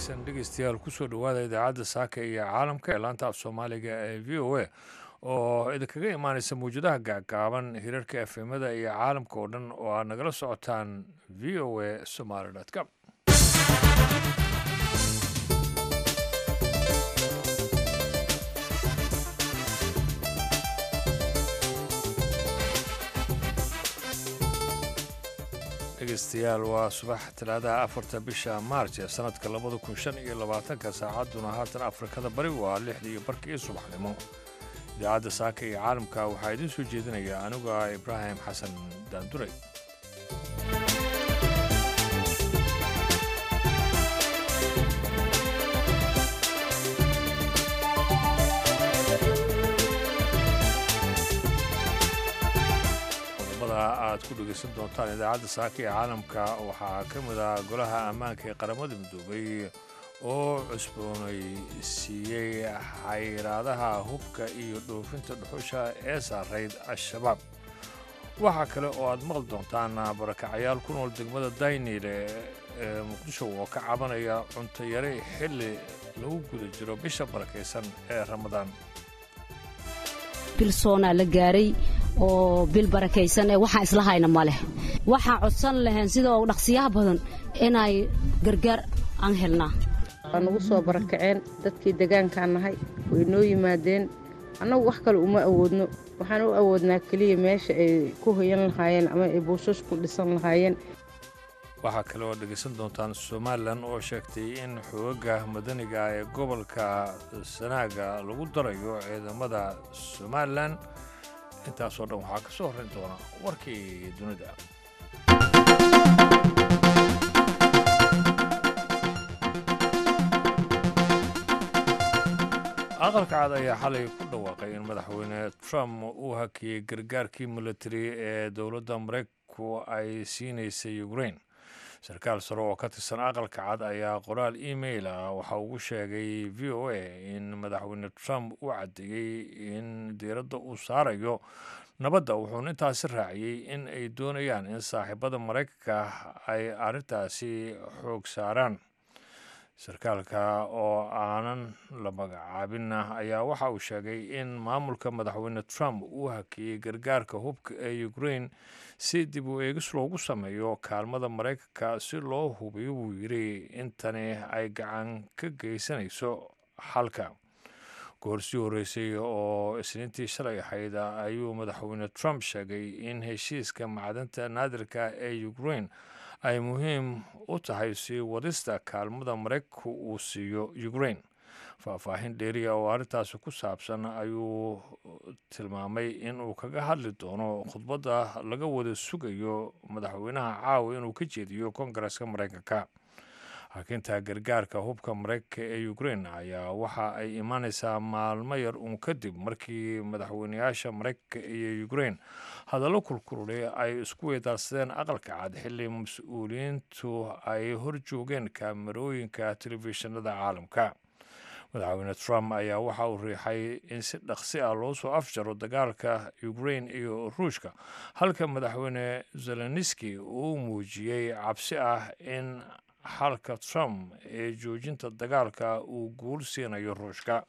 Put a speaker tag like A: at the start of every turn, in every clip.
A: wanaagsan dhegeystayaal kusoo dhowaada idaacadda saaka iyo caalamka ee laanta af soomaaliga ee v o a oo idinkaga imaaneysa mawjadaha gaagaaban hirarka efemada iyo caalamka oo dhan oo aad nagala socotaan v o a somaly com dhegeystayaal waa subax talaadaha afarta bisha maarj ee sanadka labada kun shan iyo labaatanka saacadduna haatan afrikada bari waa lixda iyo barkii subaxnimo idaacadda saaka iyo caalamka waxaa idiin soo jeedinaya anigu ah ibraahim xasan daanduray aad ku dhegeysan doontaan idaacadda saaka ee caalamka waxaa ka mid ah golaha ammaanka ee qaramada midoobay oo cusboonaysiiyey xayiraadaha hubka iyo dhoofinta dhuxusha ee saarayd al-shabaab waxaa kale oo aad maqli doontaan barakacayaal ku nool degmada daynile ee muqdisho oo ka cabanaya cunto yare xilli lagu guda jiro bisha barakaysan ee ramadaan
B: bilsoonaa la gaaray oo bil barakaysan ee waxaan isla hayna ma leh waxaan codsan lahayn sidoo dhaqsiyaha badan inay gargaar aan helnaa
C: waa nagu soo barakaceen dadkii degaankaan nahay way noo yimaadeen annagu wax kale uma awoodno waxaan u awoodnaa keliya meesha ay ku hoyan lahaayeen ama ay buushas ku dhisan lahaayeen
A: waxaa kale oo dhegaysan doontaan somalilan oo sheegtay in xoogaga madaniga ee gobolka sanaaga lagu darayo ciidamada somalilan intaasoo dhan waxaa ka soo horrayn doona warkii dunida aqalka cad ayaa xalay ku dhawaaqay in madaxweyne trump uu hakiyey gargaarkii militari ee dowladda maraykanku ay siinaysay ukrain sarkaal sare oo ka tirsan aqalka cad ayaa qoraal email ah waxa ugu sheegay v o a in madaxweyne trump uu caddeeyey in diiradda uu saarayo nabadda wuxuuna intaasi raaciyey in ay doonayaan in saaxiibada maraykanka ay arrintaasi xoog saaraan sarkaalka oo aanan la magacaabin ayaa waxa uu sheegay in maamulka madaxweyne trump uu hakiyey gargaarka hubka ee ukrain si dib u eegis loogu sameeyo kaalmada maraykanka si loo hubiyo buu yidhi intani ay gacan ka geysanayso xalka goorsii horreysay oo isniintii shalay ahayd ayuu madaxweyne trump sheegay in heshiiska macdanta naadirka ee ukrain ay muhiim u tahay sii wadista kaalmada maraykanku uu siiyo ukrain faahfaahin dheeriya oo arrintaasi ku saabsan ayuu tilmaamay inuu kaga hadli doono khudbadda laga wada sugayo madaxweynaha caawa inuu ka jeediyo kongareska maraykanka hakinta gargaarka hubka maraykanka ee ukrain ayaa waxa ay imaaneysaa maalmo yar uun kadib markii madaxweyneyaasha maraykanka iyo ukrain hadallo kulkululay ay isku weydaarsadeen aqalka cad xilli mas-uuliyiintu ay hor joogeen kaamarooyinka telefishinada caalamka madaxweyne trump ayaa waxa uu riixay in si dhaqsi ah loo soo afjaro dagaalka ukrain iyo ruushka halka madaxweyne zeleniski uu muujiyey cabsi ah in xalka trump ee joojinta dagaalka uu guul siinayo ruushka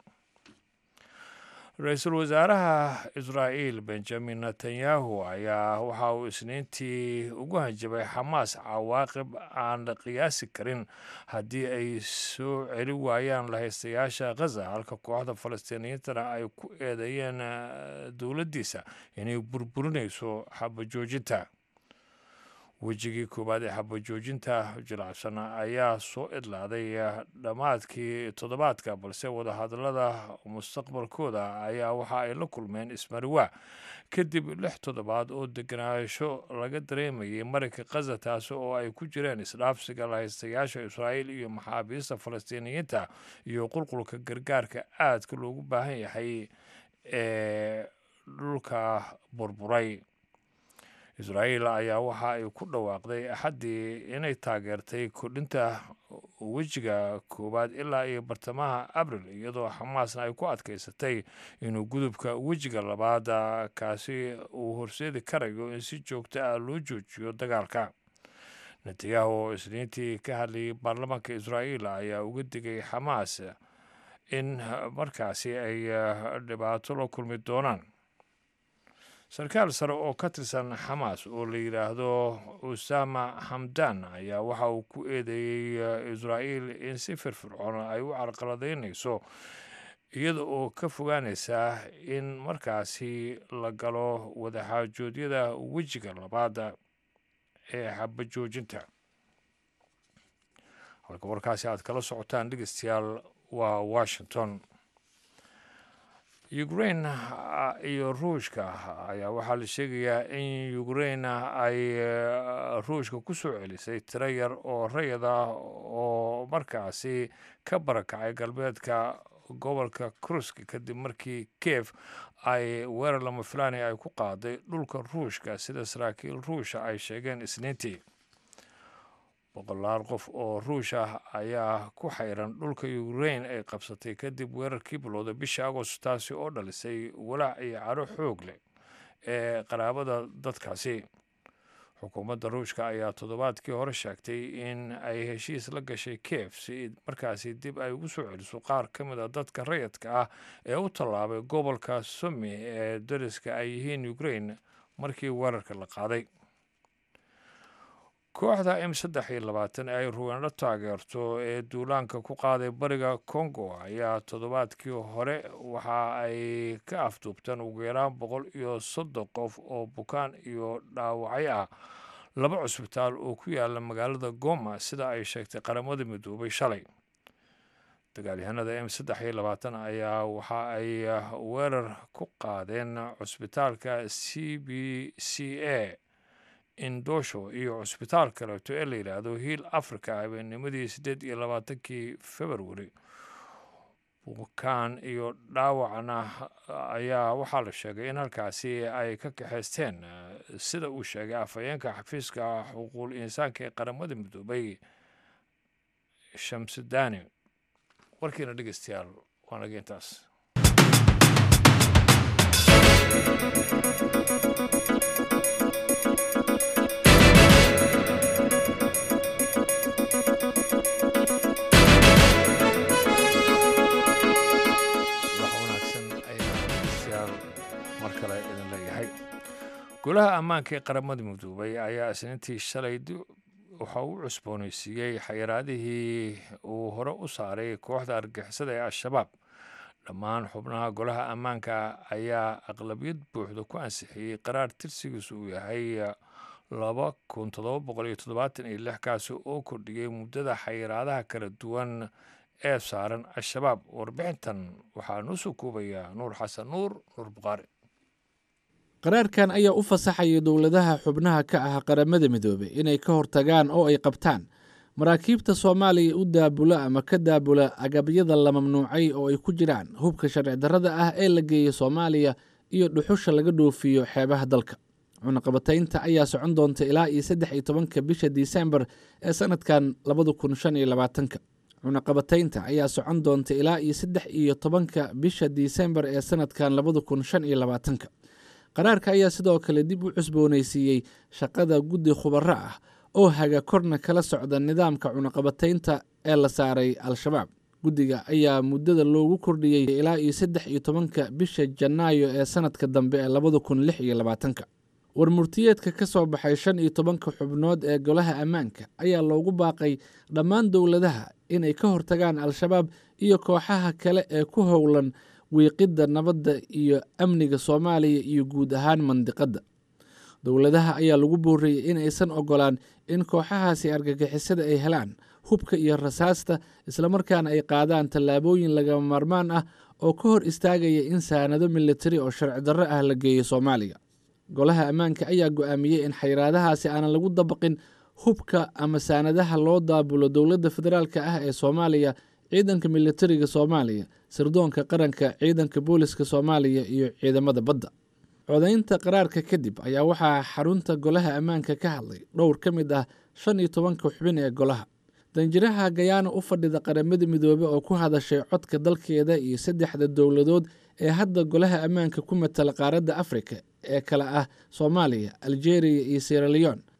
A: ra-iisul wasaaraha israa'iil benjamin netanyahu ayaa waxa uu isniintii ugu hanjabay xamaas cawaaqib aan la qiyaasi karin haddii ay soo celi waayaan lahaystayaasha khaza halka kooxda falastiiniyiintana ay ku eedeeyeen dowladdiisa inay burburinayso xabajoojinta wejigii koowaad ee xabajoojinta jilacsan ayaa soo idlaaday dhammaadkii toddobaadka balse wadahadallada mustaqbalkooda ayaa waxa ay la kulmeen ismariwaa kadib lix toddobaad oo degenaansho laga dareemayay marinka khaza taasi oo ay ku jireen isdhaafsiga lahaystayaasha israa'iil iyo maxaabiista falastiiniyiinta iyo qulqulka gargaarka aadka loogu baahan yahay ee dhulka burburay israa'iil ayaa waxa ay ku dhawaaqday axaddii inay taageertay kordhinta wejiga koowaad ilaa iyo bartamaha abril iyadoo xamaasna ay ku adkaysatay inuu gudubka wejiga labaad kaasi uu horseedi karayo in si joogto ah loo joojiyo dagaalka netanyahu oo isniintii ka hadlayay baarlamaanka israa'iil ayaa uga digay xamaas in markaasi ay dhibaato la kulmi doonaan sarkaal sare oo ka tirsan xamaas oo la yidhaahdo usama hamdan ayaa waxa uu ku eedeeyey israa'iil in si firfircoon ay u carqaladaynayso iyada oo ka fogaanaysa in markaasi la galo wadaxaajoodyada wejiga labaad ee xabajoojinta halka warkaasi aad kala socotaan dhegeystayaal waa washington ukrain iyo ruushka ayaa waxaa la sheegayaa in ukrain ay ruushka ku soo celisay tiro yar oo rayad ah oo markaasi ka barakacay galbeedka gobolka kruski kadib markii kiev ay weerar lama filaani ay ku qaaday dhulka ruushka sida saraakiil ruusha ay sheegeen isniintii boqolaal qof oo ruush ah ayaa ku xayran dhulka ukrain ay qabsatay kadib weerarkii bilowda bisha agost taasi oo dhalisay walaac iyo caro xoog leh ee qaraabada dadkaasi xukuumadda ruushka ayaa toddobaadkii hore sheegtay in ay heshiis la gashay kiev si markaasi dib ay ugu soo celiso qaar ka mid a dadka rayadka ah ee u tallaabay gobolka sumi ee dariska ay yihiin ukrain markii weerarka la qaaday kooxda m saddex iyo labaatan ee ay ruweendho taageerto ee duulaanka ku qaaday bariga congo ayaa toddobaadkii hore waxa ay ka afduubteen ugu yaraan boqol iyo soddon qof oo bukaan iyo dhaawacyo ah laba cusbitaal oo ku yaala magaalada goma sida ay sheegtay qaramada midoobay shalay dagaalyahanada m saddex iyo labaatan ayaa waxa ay weerar ku qaadeen cusbitaalka c b c a indosho iyo cusbitaal kaleeto ee la yidhaahdo hiil africa habeennimadii siddeed iyo labaatankii februari bukaan iyo dhaawacna ayaa waxaa la sheegay in halkaasi ay ka kaxaysteen sida uu sheegay afhayeenka xafiiska xuquuqul insaanka ee qaramada midoobay shamsudaani warkiina dhegeystayaal waa naga intaas golaha ammaanka ee qaramada midoobay ayaa isniintii shalay waxa uu cusboonaysiiyey xayiraadihii uu hore u saaray kooxda argixisada ee al-shabaab dhammaan xubnaha golaha ammaanka ayaa aqlabiyad buuxda ku ansixiyey qaraar tirsigiisu uu yahay laba kun todoba boqol iyo toddobaatan iyo lix kaasi oo kordhiyey muddada xayiraadaha kala duwan ee saaran al-shabaab warbixintan waxaa noo soo koobayaa nuur xasan nuur nuur bukhaari
D: qaraarkan ayaa u fasaxaya dowladaha xubnaha ka ah qaramada midoobey inay ka hortagaan oo ay qabtaan maraakiibta soomaaliya u daabula ama ka daabula agabyada la mamnuucay oo ay ku jiraan hubka sharci darrada ah ee la geeya soomaaliya iyo dhuxusha laga dhoofiyo xeebaha dalka cunaqabataynta ayaa socon doonta ilaa iyo saddex iyo tobanka bisha disembar ee sanadkan labada kun shan iyo labaatanka cunaqabataynta ayaa socon doonta ilaa iyo saddex iyo tobanka bisha disembar ee sanadkan labada kun shan iyo labaatanka qaraarka ayaa sidoo kale dib u cusboonaysiiyey shaqada guddi khubaro ah oo haga korna kala socda nidaamka cunaqabataynta ee la saaray al-shabaab guddiga ayaa muddada loogu kordhiyey ilaa iyo saddex iyo tobanka bisha janaayo ee sanadka dambe ee labada kun lix iyo labaatanka warmurtiyeedka ka soo baxay shan iyo tobanka xubnood ee golaha ammaanka ayaa loogu baaqay dhammaan dowladaha inay ka hortagaan al-shabaab iyo kooxaha kale ee ku howlan wiiqidda nabadda iyo amniga soomaaliya iyo guud ahaan mandiqadda dowladaha ayaa lagu booriyey in aysan ogolaan in kooxahaasi argagixisada ay helaan hubka iyo rasaasta islamarkaana ay qaadaan tallaabooyin lagama maarmaan ah oo ka hor istaagaya in saanado militari oo sharci darro ah la geeyo soomaaliya golaha ammaanka ayaa go'aamiyey in xayiraadahaasi aanan lagu dabaqin hubka ama saanadaha loo daabulo dowladda federaalk ah ee soomaaliya ciidanka militariga soomaaliya sirdoonka qaranka ciidanka booliska soomaaliya iyo ciidamada badda codaynta qaraarka kadib ayaa waxaa xarunta golaha ammaanka ka hadlay dhowr ka mid ah shan iyo tobanka xubin ee golaha danjiraha gayaana u fadhida qaramada midoobe oo ku hadashay codka dalkeeda iyo saddexda dowladood ee hadda golaha ammaanka ku matala qaaradda afrika ee kale ah soomaaliya algeria iyo sieraleon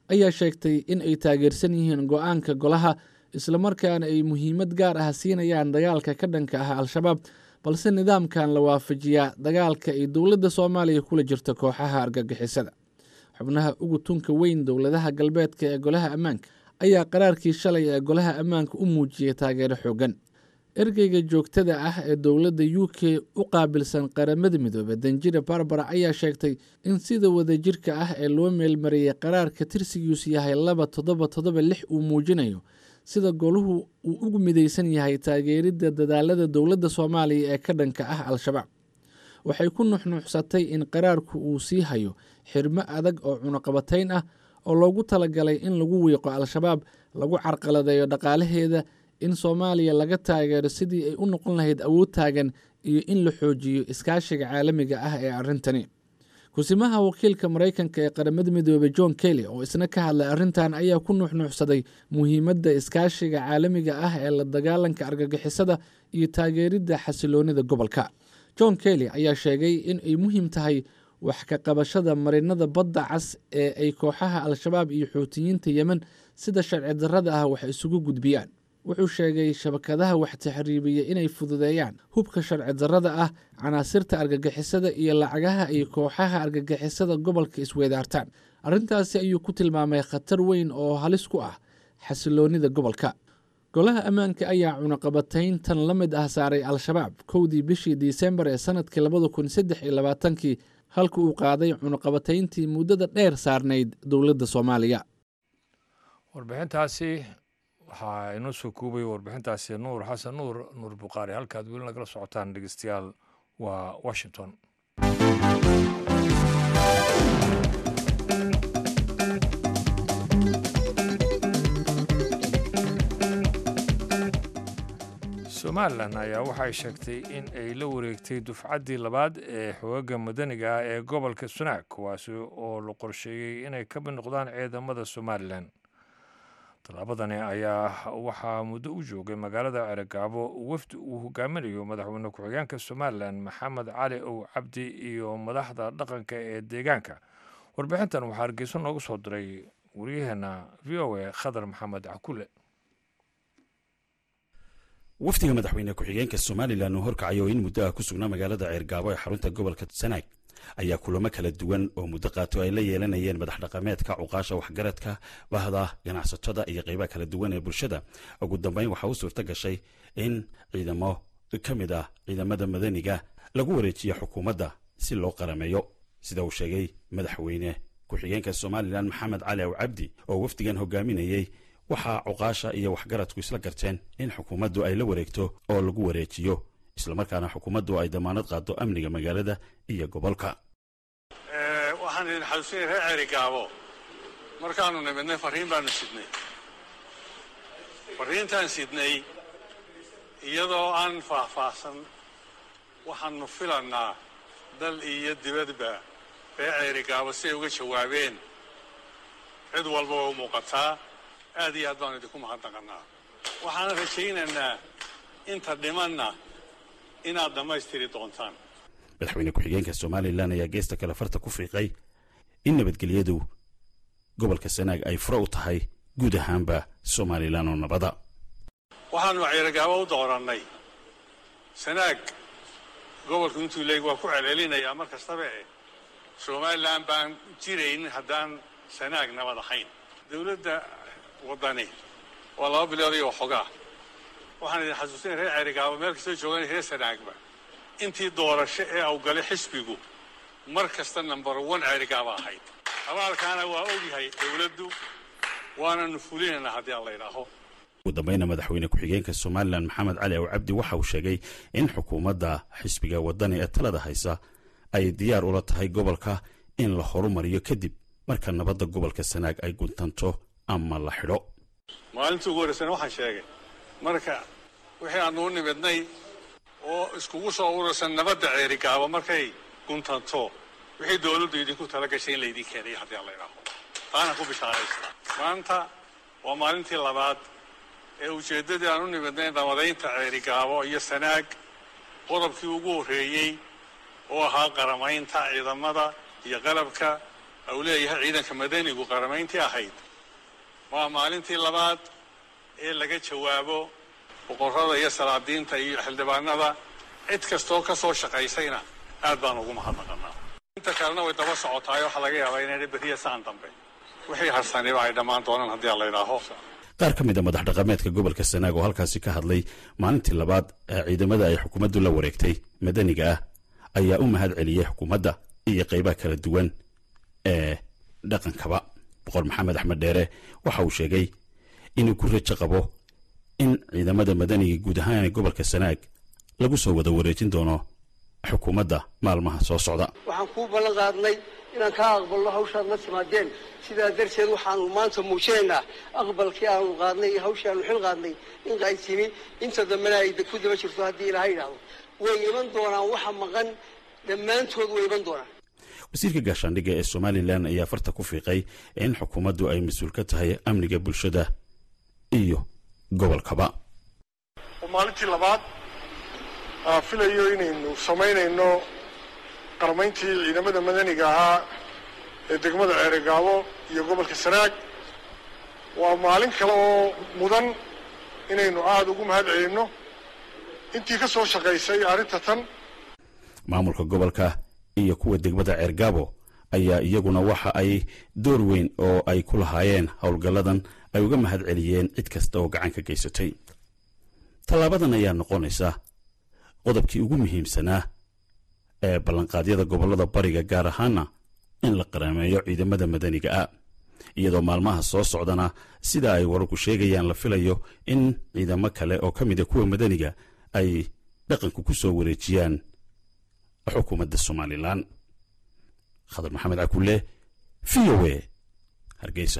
D: ayaa sheegtay in ay taageersan yihiin go-aanka golaha islamarkaana ay muhiimad gaar ah siinayaan dagaalka ka dhanka ah al-shabaab balse nidaamkan la waafajiyaa dagaalka ay dowladda soomaaliya kula jirto kooxaha argagixisada xubnaha ugu tunka weyn dowladaha galbeedka ee golaha ammaanka ayaa qaraarkii shalay ee golaha ammaanka u muujiyey taageero xoogan ergeyga joogtada ah ee dowladda u k u qaabilsan qaramada midoobe danjira barbara ayaa sheegtay in sida wadajirka ah ee loo meelmariyey qaraarka tirsigiisu yahay laba toddoba toddoba lix uu muujinayo sida goluhu uu ugu midaysan yahay taageeridda dadaalada dowladda soomaaliya ee ka dhanka ah al-shabaab waxay ku nuxnuuxsatay in qaraarku uu sii hayo xirmo adag oo cunaqabatayn ah oo loogu talagalay in lagu wiiqo al-shabaab lagu carqaladeeyo dhaqaalaheeda in soomaaliya laga taageero sidii ay u noqon lahayd awood taagan iyo in la xoojiyo iskaashiga caalamiga ah ee arrintani kusimaha wakiilka maraykanka ee qaramada midoobey john kelly oo isna ka hadlay arrintan ayaa ku nuuxnuuxsaday muhiimadda iskaashiga caalamiga ah ee la dagaalanka argagixisada iyo taageeridda xasiloonida gobolka john kelly ayaa sheegay in ay muhiim tahay wax ka qabashada marinada badda cas ee ay kooxaha al-shabaab iyo xuutiyiinta yemen sida sharci darrada ah wax isugu gudbiyaan wuxuu sheegay shabakadaha wax taxriibiya inay fududeeyaan hubka sharci darrada ah canaasirta argagixisada iyo lacagaha ay kooxaha argagixisada gobolka isweedaartaan arrintaasi ayuu ku tilmaamay khatar weyn oo halis ku ah xasiloonida gobolka golaha ammaanka ayaa cunaqabatayntan la mid ah saaray al-shabaab kowdii bishii disembar ee sanadkii labada kun saddex iyo labaatankii halka uu qaaday cunaqabatayntii muddada dheer saarnayd dowladda soomaaliya
A: warbixintaasi waxaa inoo soo kuubaya warbixintaasi nuur xasan nuur nuur bukhaari halkaad weli nagala socotaan dhegeystayaal waa washington somalilan ayaa waxay sheegtay in ay la wareegtay dufcaddii labaad ee xoogaga madaniga ah ee gobolka sunaag kuwaasi oo la qorsheeyey inay ka mid noqdaan ciidamada somalilan tallaabadani ayaa waxaa muddo u joogay magaalada ceregaabo wafdi uu hogaaminayo madaxweyne ku-xigeenka somalilan maxamed cali ow cabdi iyo madaxda dhaqanka ee deegaanka warbixintan waxaa hargeyso noogu soo diray waryaheena v o a khadar maxamed cakule
E: wafdiga madaxweyne ku-xigeenka somalilan uu horkacayo in muddo ah ku sugnaa magaalada ceergaabo ee xarunta gobolka sanaag ayaa kulamo kala duwan oo muddo qaato ay la yeelanayeen madax dhaqameedka cuqaasha waxgaradka bahda ganacsatada iyo qaybaha kala duwan ee bulshada ugu dambeyn waxaa u suurto gashay in ciidamo ka mid ah ciidamada madaniga lagu wareejiyo xukuumadda si loo qarameeyo sida uu sheegay madaxweyne ku-xigeenka somalilan maxamed cali aw cabdi oo wafdigan hogaaminayey waxaa cuqaasha iyo waxgaradku isla garteen in xukuumaddu ay la wareegto oo lagu wareejiyo islamarkaana xukuumaddu ay damaanad qaado amniga magaalada iyo gobolka
F: waxaan idin xasuusinay reer ceerigaabo markaannu nimidnay farriin baannu sidnay farriintaan sidnay iyadoo aan faahfaahsan waxaannu filannaa dal iyo dibadba reer ceerigaabo siay uga jawaabeen cid walba waa u muuqataa aad iyo aad baanu idinku mahadnaqannaa waxaan rajaynaynaa inta dhimanna inaad dhammaystiri doontaan
E: madaxweyne ku-xigeenka somalilan ayaa geesta kale farta ku fiiqay in nabadgelyadu gobolka sanaag ay fure u tahay guud ahaanba somalilan oo nabada
F: waxaannu ceerigaabo u doorannay sanaag gobolku intuu leeg waa ku celcelinayaa mar kastaba eh somalilan baan jiraynin haddaan sanaag nabad ahayn dowladda waddani waa laba bilood iyo waxoogaa waxaan idin xasuusinay reer ceerigaabo meel kastoo joogan reer sanaagba intii doorasho ee awgalay xisbigu mar kasta number one ceerigaaba ahayd abaalkaana waa ogyahay dowladdu waananu fulinaynaa haddii aan la idhaaho
E: ugu dambayna madaxweyne ku-xigeenka somalilan maxamed cali aw cabdi waxa uu sheegay in xukuumadda xisbiga waddani ee talada haysa ay diyaar ula tahay gobolka in la horumariyo kadib marka nabadda gobolka sanaag ay guntanto ama la xidho
F: maalintii ugu horreysana waxaan sheegay marka wixii aannu u nimidnay oo iskugu soo urursan nabadda ceerigaabo markay guntanto wixii dowladdu idinku tala gashay in laydin keenayo haddii aan la idhaaho taana ku bishaaraysta maanta waa maalintii labaad ee ujeeddadii aan u nimidnay nabadaynta ceerigaabo iyo sanaag qodobkii ugu horreeyey oo ahaa qaramaynta ciidamada iyo qalabka uu leeyahay ciidanka madanigu qaramayntii ahayd waa maalintii labaad ee laga jawaabo boqorrada iyo salaadiinta iyo xildhibaanada cid kastoo ka soo shaqaysayna aad baan ugu mahadnaqannaa inta kalena way daba socotaay waxaa laga yaabaa inayna beriya saan dambe wixii harsaniba ay dhammaan doonaan haddii aan la idhaaho
E: qaar ka mid a madax dhaqameedka gobolka sanaag oo halkaasi ka hadlay maalintii labaad ee ciidamada ay xukuumaddu la wareegtay madaniga ah ayaa u mahad celiyey xukuumadda iyo qaybaha kala duwan ee dhaqankaba boqor maxamed axmed dheere waxa uu sheegay inuu ku rajo qabo in ciidamada madaniga guud ahaan ee gobolka sanaag lagu soo wada wareejin doono xukuumadda maalmaha soo socda
G: waxaan kuu ballan qaadnay inaan kaa aqbalno hawshaad la timaadeen sidaa darteed waxaanu maanta muujinaynaa aqbalkii aanu qaadnay iyo hawshii aanu xil qaadnay in ay timi inta dambena ay ku daba jirto haddii ilaahay idhaahdo way iman doonaan waxa maqan dhammaantood way iman doonaan
E: wasiirka gaashaandhigga ee somalilan ayaa farta ku fiiqay in xukuumaddu ay mas-uul ka tahay amniga bulshada iyo gobolkaba
H: maalintii labaad aan filayo inaynu samaynayno qarmayntii ciidamada madaniga ahaa ee degmada ceeregaabo iyo gobolka sanaag waa maalin kale oo mudan inaynu aada ugu mahad celinno intii ka soo shaqaysay arrinta tan
E: maamulka gobolka iyo kuwa degmada ceergaabo ayaa iyaguna waxa ay door weyn oo ay ku lahaayeen howlgalladan ay uga mahad celiyeen cid kasta oo gacan ka geysatay tallaabadan ayaa noqonaysa qodobkii ugu muhiimsanaa ee ballanqaadyada gobollada bariga gaar ahaana in la qaraameeyo ciidamada madaniga ah iyadoo maalmaha soo socdana sida ay wararku sheegayaan la filayo in ciidamo kale oo ka mida kuwa madaniga ay dhaqanku ku soo wareejiyaan xukuumadda somalilan khadar maxamed cakulle v o a hargeysa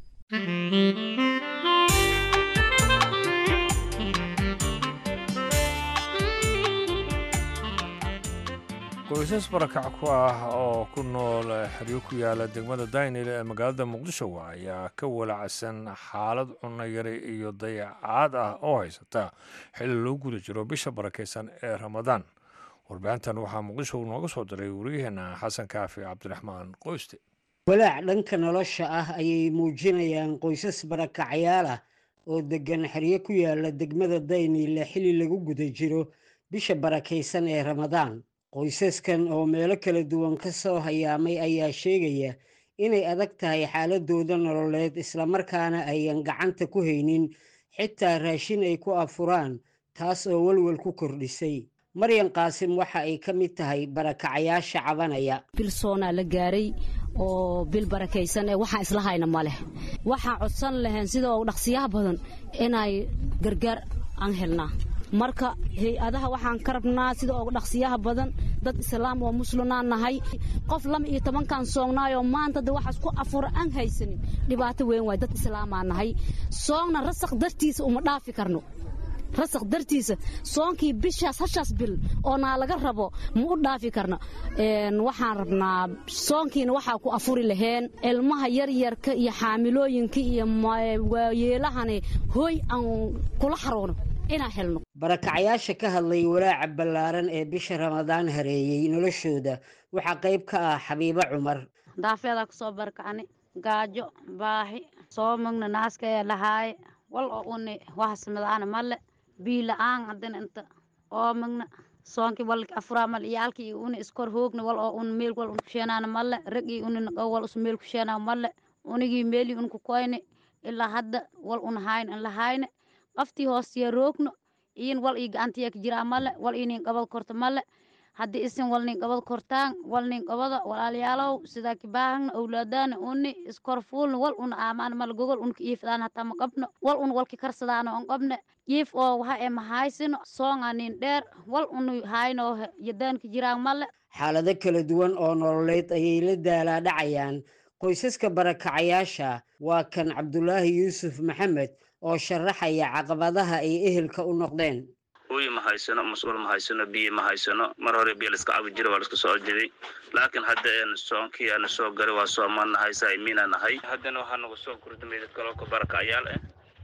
A: qoysas barakac ku ah oo ku nool xeryo ku yaala degmada daynil ee magaalada muqdisho ayaa ka walacsan xaalad cunno yari iyo dayacaad ah oo haysata xilli loo guda jiro bisha barakaysan ee ramadaan warbixintan waxaa muqdisho nooga soo diray wariyaheenna xasan kaafi cabdiraxmaan qoyste
I: walaac dhanka nolosha ah ayay muujinayaan qoysas barakacyaal ah oo deggan xeryo ku yaala degmada dayniile xilli lagu guda jiro bisha barakaysan ee ramadaan qoysaskan oo meelo kala duwan ka soo hayaamay ayaa sheegaya inay adag tahay xaaladooda nololeed islamarkaana ayan gacanta ku haynin xitaa raashin ay ku afuraan taas oo welwel ku kordhisay maryan qaasim waxa ay ka mid tahay barakacayaasha cabanaya
B: bilsoonaa la gaaray oo bil barakaysan ee waxaan isla hayna ma leh waxaan codsan lahayn sida oo dhaqsiyaha badan inay gargaar aan helnaa marka hay-adaha waxaan ka rabnaa sida oo dhaqsiyaha badan dad islaam oo muslimaan nahay qof lama iyo tobankan soognaayoo maanta de waxaas ku afura aan haysanin dhibaato weyn waay dad islaamaa nahay soogna rasaq dartiisa uma dhaafi karno rasaq dartiisa soonkii bishaas hashaas bil oo naa laga rabo ma u dhaafi karno waxaan rabnaa soonkiina waxaa ku afuri laheen ilmaha yaryarka iyo xaamilooyinka iyo waayeelahani hooy aan kula xaroono inaan helno
I: barakacayaasha ka hadlay walaaca ballaaran ee bisha ramadaan hareeyey noloshooda waxaa qayb ka ah xabiibo cumar
J: daafeedaa kusoo barakacni gaajo baahi soo magna naaska ee lahaaye wal oo uni wahasmadaana male bii la-aan haddana inta oo magna soonkii walki afuraa male iyaalkii iyo uni iskor hoogna wal oo un meel wal un kusheenaana male ragii uni naqo wal us meel kusheenaa male unigii meelii un kukoyne ilaa hadda wal un hayne in la hayne qaftii hoostiya roogno iyin wal ii gacantiya ka jiraa male wal ii nin qabad korto male haddii isin wal nin qabad kortaan wal nin qabada walaalayaalow sidaa kibaahagna owlaadaana uni iskor fuulna wal un aamaan male gogol unka iifdaan hataa ma qabno wal un walki karsadaana on qabne jiif oo waxa ee ma haysino soonga nin dheer wal unu haynoo yadaanka jiraan male
I: xaalado kala duwan oo nololeed ayay la daalaa dhacayaan qoysaska barakacayaasha waa kan cabdulaahi yuusuf maxamed oo sharaxaya caqabadaha ay ehelka u noqdeen
K: hooyi ma haysano mas-uul ma haysano biyo ma haysano mar hore biyo laiska cabi jiray waa laiska soo orjiday laakiin hadda een soonkii aana soo garay waa soomaan nahay saimiina nahay haddana waxaa nagu soo kordhamay dad kaloo ka barakacayaal ah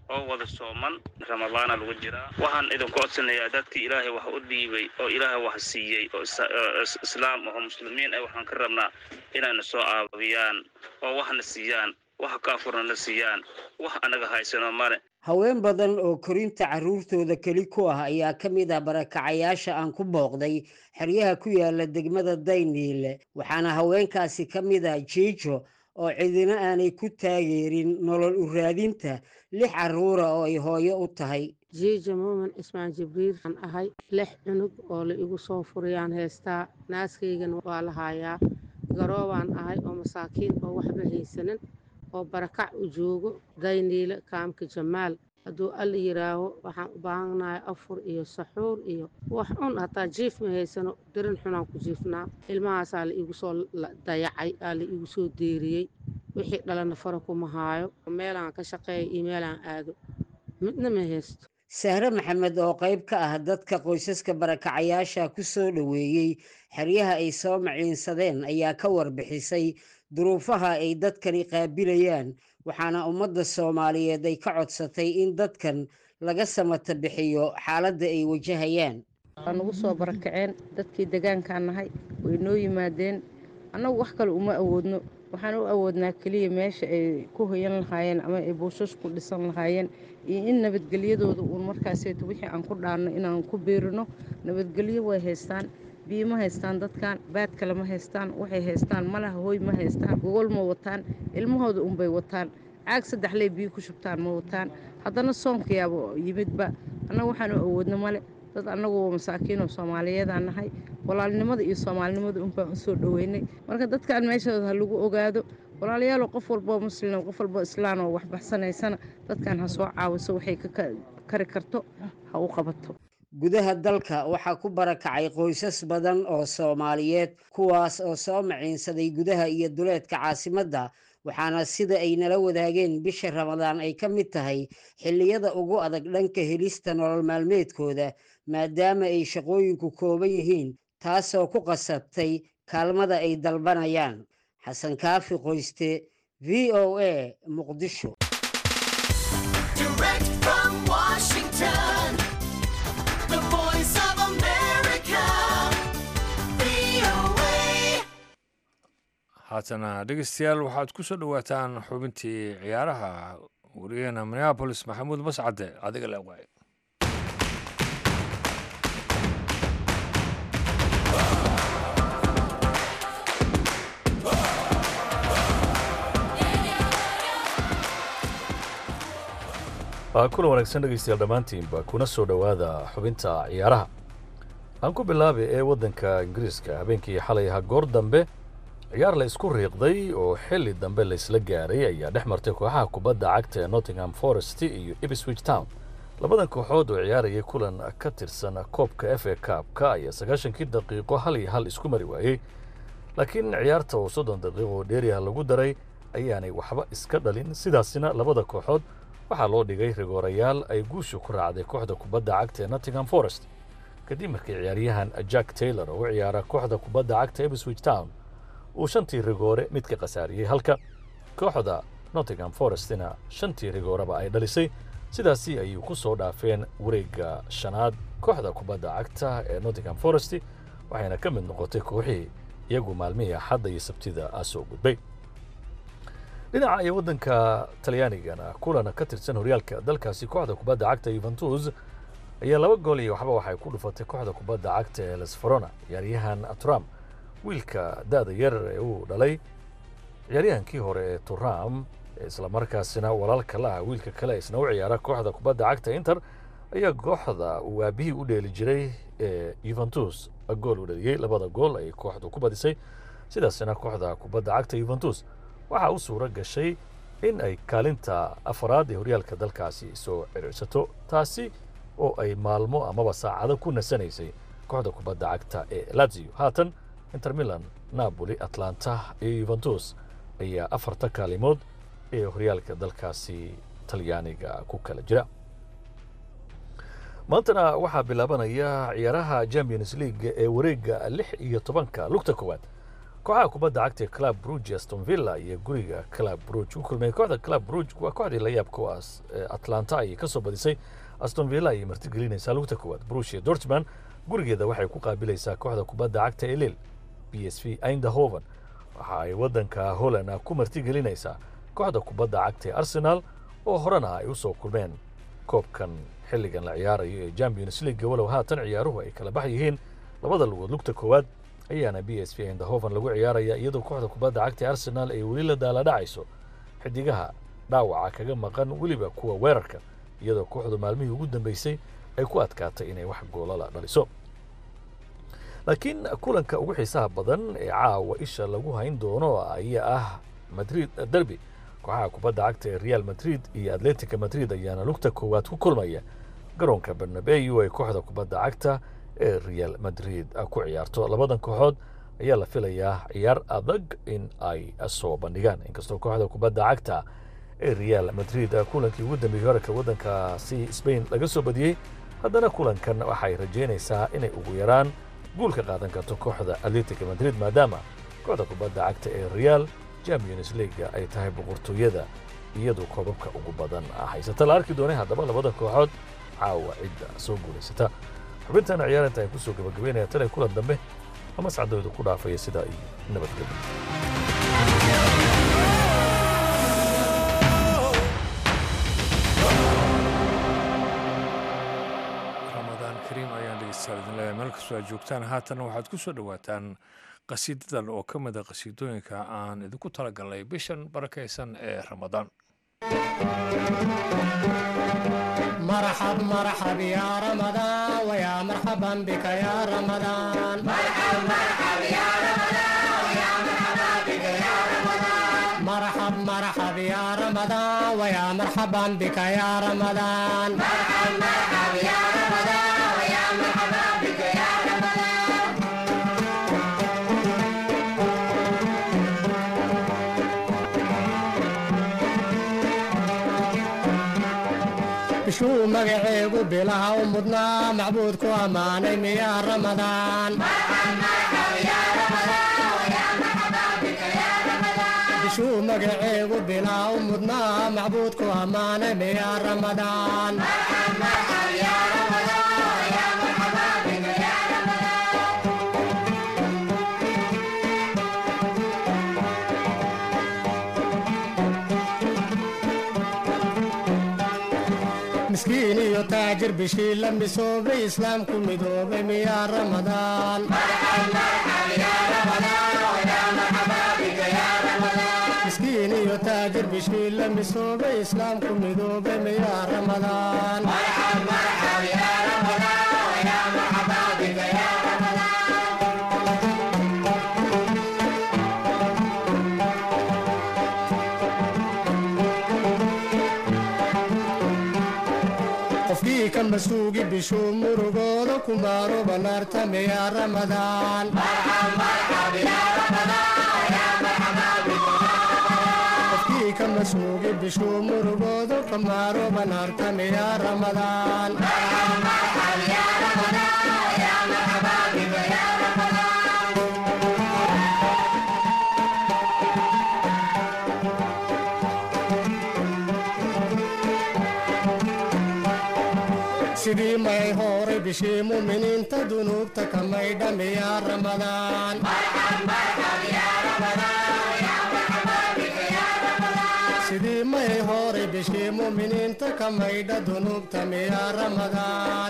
K: oo wada sooman ramadaana lagu jiraa waxaan idinku codsanayaa dadkii ilaahay wax u dhiibay oo ilaahay wax siiyey oo islaam oo muslimiin ah waxaan ka rabnaa inayna soo caabiyaan oo waxna siiyaan wax kaafurna siiyaan wax anaga haysano male
I: haween badan oo korinta carruurtooda keli ku ah ayaa ka mid ah barakacayaasha aan ku booqday xeryaha ku yaala degmada dayniile waxaana haweenkaasi ka mid ah jiijo oo cidina aanay ku taageerin nolol u raadinta lix carruura oo ay hooyo u tahay
C: jiija muumin ismaan jibriil aan ahay lix cunug oo la igu soo furiyaan heestaa naaskaygana waa la haayaa garoobaan ahay oo masaakiin oo waxba haysanin oo barakac u joogo dayniile kaamka jamaal hadduu alla yidhaaho waxaan u baahannahay afur iyo saxuur iyo wax cun hataa jiif ma haysano darin xunaan ku jiifnaa ilmahaasaa la iigu soo dayacay aa la iigu soo deeriyey wixii dhalana fara kuma haayo meelaan ka shaqeeya iyo meelaan aado midna ma haysto
I: sahre maxamed oo qayb ka ah dadka qoysaska barakacayaasha ku soo dhoweeyey xeryaha ay soo maciinsadeen ayaa ka warbixisay duruufaha ay dadkani qaabilayaan waxaana ummadda soomaaliyeed ay ka codsatay in dadkan laga samata bixiyo xaaladda ay wajahayaan
C: waa nagu soo barakaceen dadkii degaankaan nahay way noo yimaadeen annagu wax kale uma awoodno waxaan u awoodnaa keliya meesha ay ku hoyan lahaayeen ama ay buushas ku dhisan lahaayeen iyo in nabadgelyadooda uun markaaseeto wixii aan ku dhaarno inaan ku biirino nabadgelyo way haystaan biyo ma haystaan dadkan baad kale ma haystaan waxay haystaan malaha hooy ma haystaan gogol ma wataan ilmahooda unbay wataan caag saddexley biyo ku shubtaan ma wataan haddana soonkayaaba yimidba annaga waxaan u awoodno male dad annagu masaakiinoo soomaaliyeedaan nahay walaalnimada iyo soomaalinimada unbaan u soo dhoweynay marka dadkan meeshooda ha lagu ogaado walaalayaalo qof walboo muslim qof walboo islaan oo waxbaxsanaysana dadkan ha soo caawiso waxay ka kari karto ha u qabato
I: gudaha dalka waxaa ku barakacay qoysas badan oo soomaaliyeed kuwaas oo soo maciinsaday gudaha iyo duleedka caasimadda waxaana sida ay nala wadaageen bisha ramadaan ay ka mid tahay xilliyada ugu adag dhanka helista nolol maalmeedkooda maadaama ay shaqooyinku kooban yihiin taasoo ku qasabtay kaalmada ay dalbanayaan xasan kaafi qoyste v o a muqdisho
A: haatana dhegeystayaal waxaad ku soo dhowaataan xubintii ciyaaraha wariyaheena minneabolis maxamuud mascade adiga le waay
L: kulan wanaagsan dhegeystayaal dhammaantiinba kuna soo dhowaada xubinta ciyaaraha aan ku bilaabay ee waddanka ingiriiska habeenkii xalay ahaa goor dambe ciyaar la isku riiqday oo xilli dambe laysla gaaray ayaa dhex martay kooxaha kubadda cagta ee nottingham forest iyo ipswich town labadan kooxood oo ciyaarayay kulan ka tirsan koobka f a kaabka ayaa sagaashankii daqiiqo hal iyo hal isku mari waayey laakiin ciyaarta oo soddon daqiiqo oo dheeriah lagu daray ayaanay waxba iska dhalin sidaasina labada kooxood waxaa loo dhigay rigoorayaal ay guusha ku raacday kooxda kubadda cagta ee nottingham forest kadib markii ciyaaryahan jack taylor oo u ciyaara kooxda kubadda cagta ipswich town uu shantii rigoore mid ka khasaariyey halka kooxda nottingham forestina shantii rigooreba ay dhalisay sidaasi ayuu ku soo dhaafeen wareegga shanaad kooxda kubadda cagta ee nottingham forest waxayna ka mid noqotay kooxihii iyagu maalmihii axadda iyo sabtida soo gudbay dhinaca iyo waddanka talyaanigana kulan ka tirsan horyaalka dalkaasi kooxda kubadda cagta yuventus ayaa laba gool iyo waxba waxay ku dhufatay kooxda kubadda cagta ee lesferona ciyaaryahan trump wiilka da-da yar ee uu dhalay ciyaaryahankii hore ee turam islamarkaasina walaalka la ah wiilka kale isna u ciyaara kooxda kubadda cagta inter ayaa kooxda uu aabihii u dheeli jiray ee yuventus gool u dhaliyey labada gool ay kooxdu ku badisay sidaasina kooxda kubadda cagta yuventus waxaa u suuro gashay in ay kaalinta afaraad ee horyaalka dalkaasi soo ciriirsato taasi oo ay maalmo amaba saacado ku nasanaysay kooxda kubadda cagta ee lazio haatan inter milan napoli atlanta iyo yuventus ayaa afarta kaalimood ee horyaalka dalkaasi talyaaniga ku kala jira maantana waxaa bilaabanaya ciyaaraha champions league ee wareegga lix iyo tobanka lugta koowaad kooxaha kubadda cagta ee club bruge aston villa iyo guriga club bruge u kulmeen kooxda club bruge waa kooxdii la yaabka u as atlanta ayay ka soo badisay aston villa ayay martigelinaysaa lugta koowaad bruge iyo dortman gurigeeda waxay ku qaabilaysaa kooxda kubadda cagta ee lil b s v eindhoven waxa ay waddanka holland ku martigelinaysaa kooxda kubadda cagta ee arsenal oo horena ay u soo kulmeen koobkan xilligan la ciyaarayo ee champions league walow haatan ciyaaruhu ay kala bax yihiin labada lugood lugta koowaad ayaana b s v eindhoven lagu ciyaaraya iyadoo kooxda kubadda cagta ee arsenal ay weli la daaladhacayso xidigaha dhaawaca kaga maqan weliba kuwa weerarka iyadoo kooxdu maalmihii ugu dambeysay ay ku adkaatay inay wax goolala dhaliso laakiin kulanka ugu xiisaha badan ee caawa isha lagu hayn doono ayaa ah madrid derby kooxaha kubadda cagta ee real madrid iyo atletica madrid ayaana lugta koowaad ku kulmaya garoonka barnabeu ay kooxda kubadda cagta ee real madrid ku ciyaarto labadan kooxood ayaa la filayaa ciyaar adag in ay soo bandhigaan inkastoo kooxda kubadda cagta ee real madrid kulankii ugu dambeeyey horarka waddankaasi spain laga soo badiyey haddana kulankan waxay rajaynaysaa inay ugu yaraan guul ka qaadan karto kooxda atletica madrid maadaama kooxda kubadda cagta ee real champions leaga ay tahay boqortooyada iyadu koobabka ugu badan haysata la arki doonay haddaba labada kooxood caawa cidda soo guulaysata xubintana ciyaarinta ay kusoo gabagabeynaya tan kulan dambe ama sacdooda ku dhaafaya sidaa iyo nabadgelyo
A: meel kastoo aad joogtaan haatan waxaad ku soo dhowaataan qasiidadan oo ka mida qasiidooyinka aan idinku talagalnay bishan barakaysan ee ramadaan
M: مرحب مرحب يا رمضان ويا مرحبا بك يا رمضان مرحب مرحب يا رمضان ويا مرحبا بك يا رمضان مرحب مرحب يا رمضان ويا مرحبا بك يا رمضان مرحب مرحب يا رمضان ويا مرحبا بك يا رمضان bishuu magaceegu bilaha u mudnaa macbuudku ammaanay miyaa ramadaan bishuu magaceegu bilaha u mudnaa macbuudku ammaanay miyaa ramadaan miskiin iyo taajir bishii la misoobay islaamku midoobay miyaa ramadaan miskiin iyo taajir bishii la misoobay islaamku midoobay miyaa ramadaan qofkii ka masuugi bishuu murugooda ku maaro banaarta miyaa ramadaan qofkii ka masuugi bishuu murugooda ka maaro banaarta miyaa ramadaan sidii may horay bishii muminiinta dunuubta ka maydha miyaa ramadaan sidii may horay bishii muminiinta ka maydha dunuubta miyaa ramadaan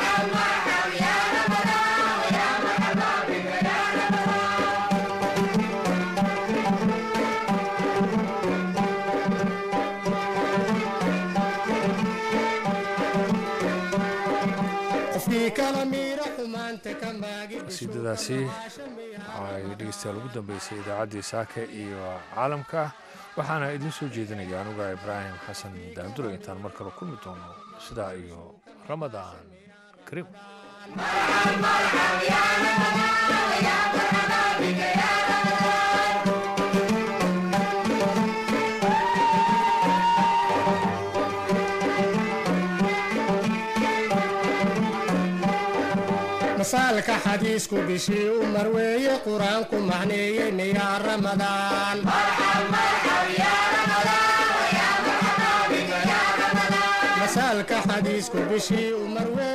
M: qofkii kala miira xumaanta ka maagi
A: qasiidadaasi waxay dhegeystayaal ugu dambeysay idaacaddii saake iyo caalamka waxaana idiin soo jeedinaya anuga ibraahim xasan daandure intaan mar kale kulmi doono sidaa iyo ramadaan kariim
M: masaalka xadiisku bishii u marweeye qur-aanku macneeyey miyaa ramadaan masaalka xadiisku bishii u marweeye